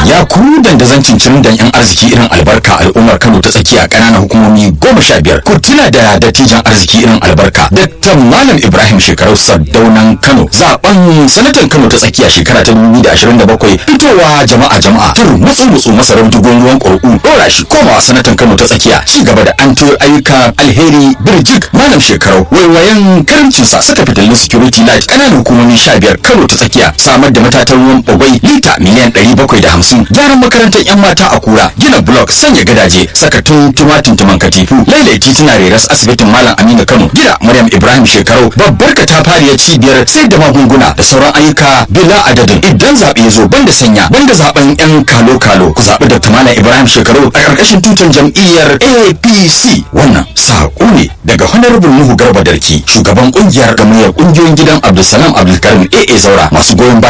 ya ku dandazon cincirin dan yan arziki irin albarka al'ummar Kano ta tsakiya ƙananan hukumomi goma sha biyar ku tuna da dattijan arziki irin albarka Dr. Malam Ibrahim Shekarau Sardaunan Kano zaben sanatan Kano ta tsakiya shekara ta 2027 fitowa jama'a jama'a tur mutsu mutsu masarar dugon ruwan ƙurƙu ɗora shi komawa sanatan Kano ta tsakiya ci gaba da an ayyukan alheri birjik Malam Shekarau waiwayen karamcinsa saka fitilun security light ƙananan hukumomi sha biyar Kano ta tsakiya samar da matatan ruwan bagwai lita miliyan ɗari bakwai da hamsin gyaran makarantar 'yan mata a kura gina blok sanya gadaje saka tumatin tuman katifu lailai tituna reras asibitin malam aminu kano gida maryam ibrahim shekarau babbar katafariyar cibiyar sai da magunguna da sauran ayyuka bila adadin idan zaɓe ya zo banda sanya banda zaɓen 'yan kalo kalo ku zaɓi dr malam ibrahim shekarau a ƙarƙashin tutar jam'iyyar apc wannan saƙo ne daga honorable nuhu garba darki shugaban ƙungiyar gamayyar ƙungiyoyin gidan abdulsalam abdulkarim aa zaura masu goyon baya